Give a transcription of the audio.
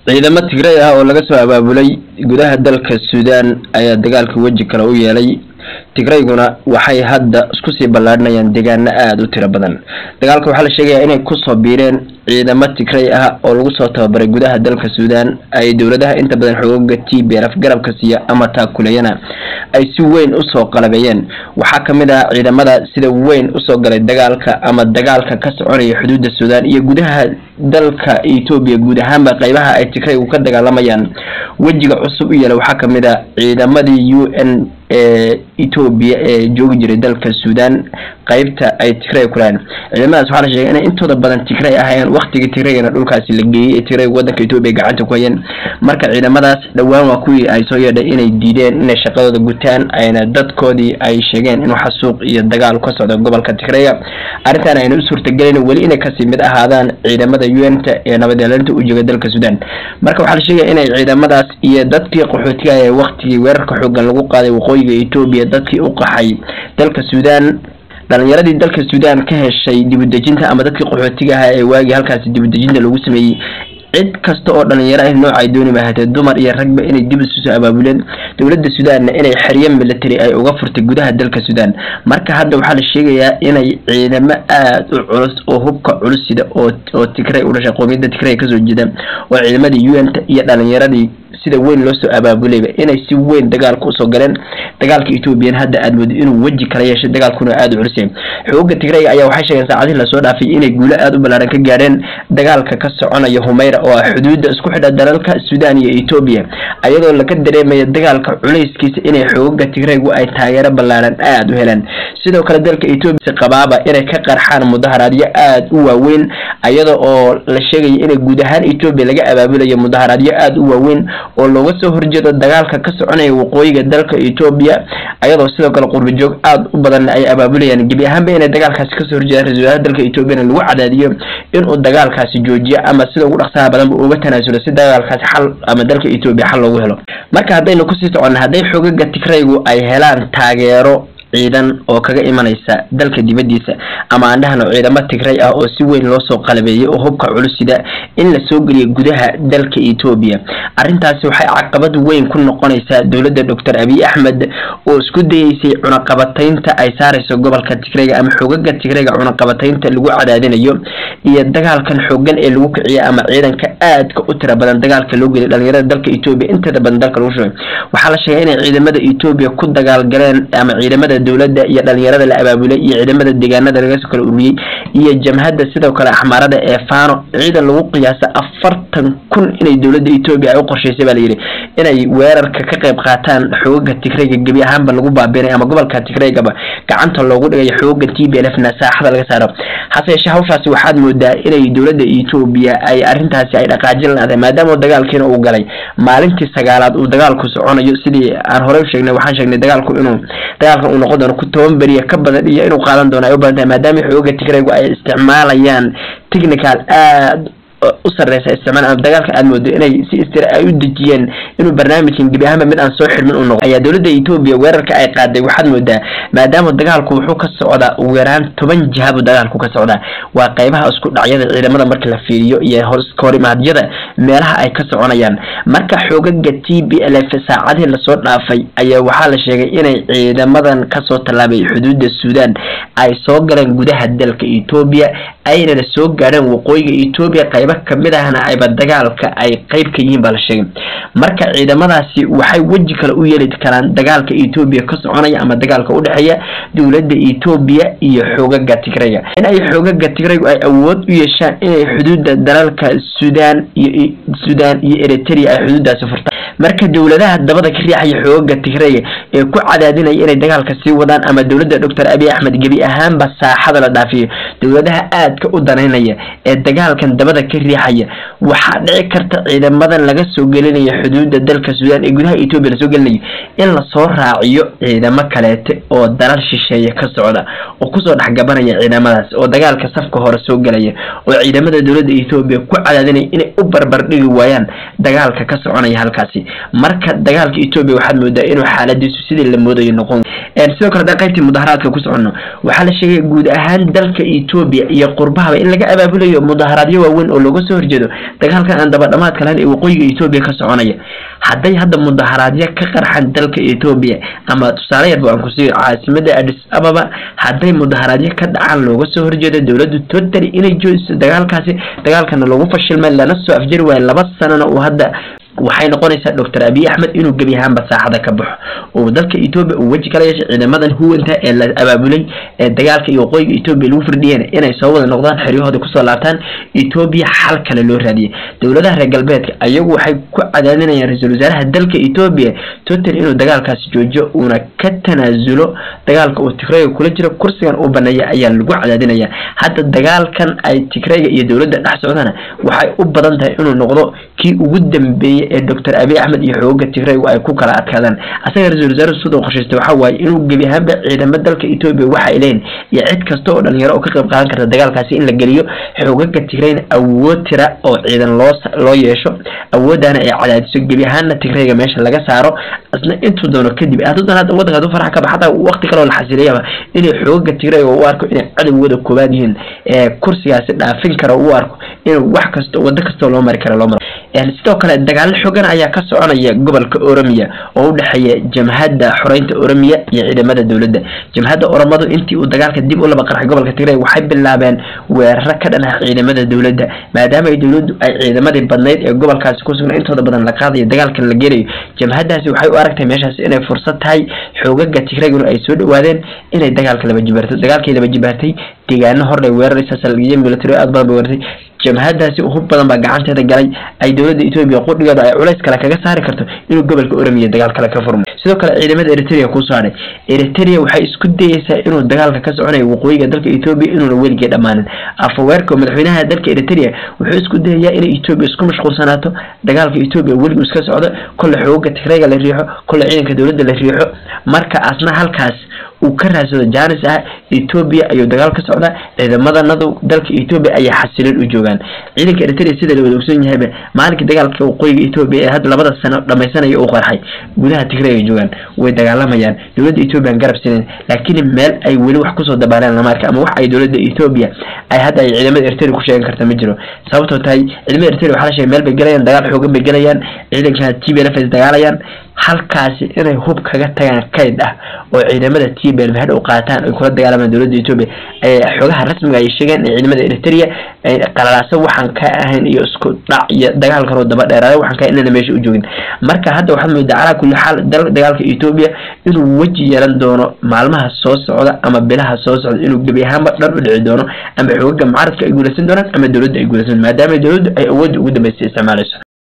ciidamo tigray ah oo laga soo abaabulay gudaha dalka suudaan ayaa dagaalka weji kale u yeelay tigrayguna waxay hadda isku sii ballaadhinayaan deegaano aada u tiro badan dagaalka waxaa la sheegayaa inay kusoo biireen ciidamo tigray ah oo lagu soo tababaray gudaha dalka suudaan ay dowladaha inta badan xoogaga t b lf garabka siiya ama taakuleeyana ay si weyn usoo qalabeeyeen waxaa kamid ah ciidamada sida weyn usoo galay dagaalka ama dagaalka ka soconaya xuduudda suudaan iyo gudaha dalka etoobiya guud ahaanba qeybaha ay tigraygu ka dagaalamayaan wejiga cusub u yeela waxaa kamid a ciidamadii u n ee etoobiya ee joogi jiray dalka suudaan qeybta ay tigray kulahayn ciidamadaas waxaa la sheegay inay intooda badan tigray ahayeen waktigii tigraygana dhulkaasi la geeyey ee tigray wadanka etoobiya gacanta ku hayeen marka ciidamadaas dhowaan waa kuwii ay soo yeedhay inay diideen inay shaqadooda gutaan ayna dadkoodii ay sheegeen inuu xasuuq iyo dagaal ka socdo gobolka tigraya arrintan ayna u suurtagelin weli inay kasii mid ahaadaan ciidamada u n ta ee nabadeelinta u jooga dalka suudaan marka waxaa la sheegaya inay ciidamadaas iyo dadkii qaxootiga ee waktigii weerarka xoogan lagu qaaday waqooyiga etoobiya dadkii u qaxay dalka suudaan dhalinyaradii dalka suudaan ka heshay dibudejinta ama dadkii qaxootiga ahaa ee waagii halkaasi dibudejinta lagu sameeyey cid kasta oo dhalinyaro ah noocay dooni mahatee dumar iyo ragba inay dib isu soo abaabuleen dowladda suudaanna inay xeryo military ay uga furtay gudaha dalka suudaan marka hadda waxaa la sheegayaa inay ciidamo aada u culus oo hubka culus sida oo oo tigray u dhashay qoomiyadda tigray kasoo jeeda oo ciidamadii u n ta iyo dhalinyaradii sida weyn loo soo abaabulayba inay si weyn dagaalka usoo galeen dagaalka ethoobiyan hadda aada moodo inuu weji kala yeeshay dagaalkuna aada u culus yahay xooga tigrayga ayaa waxay sheegeen saacadihii lasoo dhaafay inay guulo aada u ballaaran ka gaadheen dagaalka ka soconaya humayra oo ah xuduudda isku xidha dalalka suudaan iyo etoobiya ayadoo laga dareemaya dagaalka culayskiisa inay xoogaga tigraygu ay taageero ballaaran aada u heleen sidoo kale dalka etoobiya qabaaba inay ka qarxaan mudaharaadyo aada u waaweyn ayada oo la sheegaya inay guud ahaan etoobiya laga abaabulayo mudaharaadyo aada u waaweyn oo looga soo horjeedo dagaalka ka soconaya waqooyiga dalka etoobiya ayadoo sidoo kale qurbajoog aada u badan ay abaabulayaan gebi ahaanba inay dagaalkaasi kasoo horjeedaan ra-isul wasaaraha dalka etoobiyana lagu cadaadiyo inuu dagaalkaasi joojiyo ama sida ugu dhaqsaha badanba uga tanaasulo si dagaalkaasi xal ama dalka etoobiya xal loogu helo marka haddaynu kusii soconna hadday xoogaga tigraygu ay helaan taageero ciidan oo kaga imanaysa dalka dibadiisa ama aan dhahno ciidamo tigray ah oo si weyn loo soo qalabeeyay oo hubka culusida in la soo geliyo gudaha dalka etoobiya arrintaasi waxay caqabad weyn ku noqonaysaa dowladda doctor abiy axmed oo isku dayeysay cunaqabataynta ay saareyso gobolka tigrayga ama xoogaga tigrayga cunaqabataynta lagu cadaadinayo iyo dagaalkan xoogan ee lagu kiciya ama ciidanka aadka u tira badan dagaalka loo geliya dhalinyarada dalka etoobiya inteeda badan dalka lagu shugay waxaa la sheegay inay ciidamada etoobiya ku dagaalgaleen ama ciidamada dowladda iyo dhalinyarada la abaabulay iyo ciidamada deegaanada laga soo kala ururiyey iyo jamhadda sidoo kale axmaarada ee fano ciidan lagu qiyaasa afartan kun inay dowladda etoobiya ay u qorsheysay baa layidhi inay weerarka ka qayb qaataan xoogaga tigrayga gebi ahaanba lagu baabiinay ama gobolka tigraygaba gacanta loogu dhigayo xooga t b l f na saaxada laga saaro hase yeeshee hawshaasi waxaad moodaa inay dowladda etoobiya ay arrintaasi ay dhaqaajin lahaday maadaama dagaalkiina uu galay maalintii sagaalaad uu dagaalku soconayo sidii aan horey u sheegnay waxaan sheegnay dagaalku inuu dagaalkan uu noqon doono ku toban beriya ka badan iyo inuu qaadan doono ay u badan tahay maadaama xooga tigraygu ay isticmaalayaan technical aada u sareysa isticmaal ama dagaalka aada moodo inay si istira ay u dejiyeen inuu barnaamijkan gebi ahaanba mid aan soo xirmin u noqo ayaa dowladda etoobiya weerarka ay qaaday waxaad moodaa maadaama dagaalku wuxuu ka socdaa ugu yaraan toban jihabu dagaalku ka socdaa waa qeybaha isku dhacyada ciidamada marka la fiiriyo iyo horimaadyada meelaha ay ka soconayaan marka xoogaga t b l f saacadihii lasoo dhaafay ayaa waxaa la sheegay inay ciidamadan kasoo tallaabay xuduudda suudaan ay soo galeen gudaha dalka etoobiya aynana soo gaadheen waqooyiga etoobiya qayba kamid ahna ayba dagaalka ay qeyb ka yihiin baa la sheegay marka ciidamadaasi waxay weji kale u yeeli karaan dagaalka etoobiya ka soconaya ama dagaalka udhexeeya dowladda etoobiya iyo xoogaga tigrayga in ay xoogaga tigraygu ay awood u yeeshaan inay xuduudda dalalka suudaan iyo suudaan iyo eritrea ay xuduuddaasi furtaan marka dowladaha dabada ka riixaya xoogaga tigrayga ee ku cadaadinaya inay dagaalka sii wadaan ama dowladda doctor abiy axmed gebi ahaanba saaxada la dhaafiyo dowladaha aadka u danaynaya ee dagaalkan dabada ka riixaya waxaa dhici karta ciidamadan laga soo gelinayo xuduudda dalka suudaan ee gudaha etoobiya lasoo gelinayo in lasoo raaciyo ciidamo kaleete oo dalal shisheeye ka socda oo kusoo dhexgabanaya ciidamadaas oo dagaalka safka hore soo gelaya oo ciidamada dowladda etoobiya ku cadaadinaya inay u barbar dhigi waayaan dagaalka ka soconaya halkaasi marka dagaalka etoobiya waxaad moodaa inuu xaaladiisu sidii la moodayo noqon sidoo kale haddaan qaybtii mudaharaadka ku soconno waxaa la sheegaya guud ahaan dalka etoobiya iyo qurbahaba in laga abaabulayo mudaharaadyo waaweyn oo looga soo horjeedo dagaalkan aan dabadhamaadka lahayn ee waqooyiga etoobiya ka soconaya hadday hadda mudaharaadyo ka qarxan dalka etoobiya ama tusaale yarba aan kusiiyo caasimada adis ababa hadday mudaharaadyo ka dhacaan looga soo horjeedo dowladdu totally inay joojiso dagaalkaasi dagaalkana lagu fashilmay lana soo afjari waayo laba sanana uu hadda waxay noqonaysaa doctor abiy axmed inuu gebi ahaanba saaxada ka baxo oo dalka etoobiya uu weji kala yeeshay ciidamadan huwanta ee la abaabulay ee dagaalka iyo waqooyiga etoobiya lagu firdhiyeen inay soo wada noqdaan xeryahooda kusoo laabtaan etoobiya xal kale loo raadiyay dowladaha reer galbeedka ayagu waxay ku cadaadinayaan ra-iisul wasaaraha dalka etoobiya total inuu dagaalkaasi joojiyo uuna ka tanaasulo dagaalka uu tigrayga kula jiro kursigan uu baneeya ayaa lagu cadaadinaya hadda dagaalkan ay tigrayga iyo dowladda dhex socdana waxay u badan tahay inuu noqdo kii ugu dambeeyey ee doctor abiy axmed iyo xooga tigraygu ay ku kala adkaadaan asaga ra-isul wasaare sudoo qorshaystay waxaa waaye inuu gebi ahaanba ciidamo dalka etoobiya waxa ay leeyihin iyo cid kasta oo dhalinyaro oo ka qayb qaadan karta dagaalkaasi in la geliyo xoogaga tigrayna awood tira oo ciidan loo loo yeesho awooddaana ay cadaadiso gebi ahaanna tigrayga meesha laga saaro isna intuu doono kadib hadduu hadda waddanka haduu faraxa ka baxa hataa waqti kaloo la xasiliyaba inay xoogaga tigrayga u arko inay cadowgooda koobaad yihiin ee kursigaasi dhaafin kara u arko inuu wax kasta waddo kastoo loo mari kara loo maro sidoo kale dagaalo xogan ayaa ka soconaya gobolka oromiya oo u dhexeeya jamhadda xoreynta oromiya iyo ciidamada dowladda jamhadda oromadu intii uu dagaalka dib u laba qarxay gobolka tigray waxay bilaabeen weeraro ka dhan ah ciidamada dowladda maadaama ay dowladdu ay ciidamadii badnayd ee gobolkaasi ku sugnaa intooda badan la qaadayo dagaalkan la gelayo jamhaddaasi waxay u aragtay meeshaas inay fursad tahay xoogaga tigrayguna ay soo dhawaadeen inay dagaalka laba jibaarto dagaalkii laba jibaartay deegaano horlay weeraraysa salgiyo military aad badan bay weerartay jamhadaasi hub badan baa gacanteeda galay ay dowladda etoobiya qudhigeeda ay culays kale kaga saari karto inuu gobolka oromiya dagaal kale ka furmo sidoo kale ciidamada eritrea kusoo hadhay eritrea waxay isku dayeysaa inuu dagaalka ka soconayo waqooyiga dalka etoobiya inuuna weligii dhammaanin afaweerka madaxweynaha dalka eritrea wuxuu isku dayayaa inay etoobiya isku mashquulsanaato dagaalka etoobiya weligu iska socdo kolle xooga tigrayga la riixo kolle ciidanka dowladda la riixo marka asna halkaas uu ka raadsado janis ah etoobiya ayuu dagaal ka socdaa ciidamadanadu dalka etoobiya ayaa xasilin u joogaan ciidanka eritrea sida la wada ogsoon yahayba maalinkii dagaalka waqooyiga etoobiya ee hadda labada sano dhamaysanaya uu qarxay gudaha tigray ay joogaan way dagaalamayaan dowladda etoobiya garab sineen laakiin meel ay weli wax kusoo dabaaleen lama arka ama wax ay dowladda etoobiya ay hadda ay ciidamada eritrea ku sheegan karta ma jiro sababtoo tahay ciidamada eritrea waxaa la sheegay meel bay gelayaan dagaal xoogan bay gelayaan ciidanka t b n f ay dagaalayaan halkaasi inay hub kaga tagaan kayd ah oo ciidamada t b n hadhow qaataan ay kula dagaalamaan dowladda etoobiya xogaha rasmiga ay sheegeen in ciidamada eritrea qalalaaso waxaan ka ahayn iyo isku dhac iyo dagaal kaloo daba dheeraada waxaan ka inana meesha u joogin marka hadda waxaad moodaa calaa kulli xaal dagaalka etoobiya inuu weji yeelan doono maalmaha soo socda ama bilaha soo socda inuu gebi ahaanba dhan u dhici doono ama xoogaga mucaaradka ay guulaysan doonaan ama dowladda ay guulaysan maadaama dowladdu ay awoodda ugu dambeysay isticmaalayso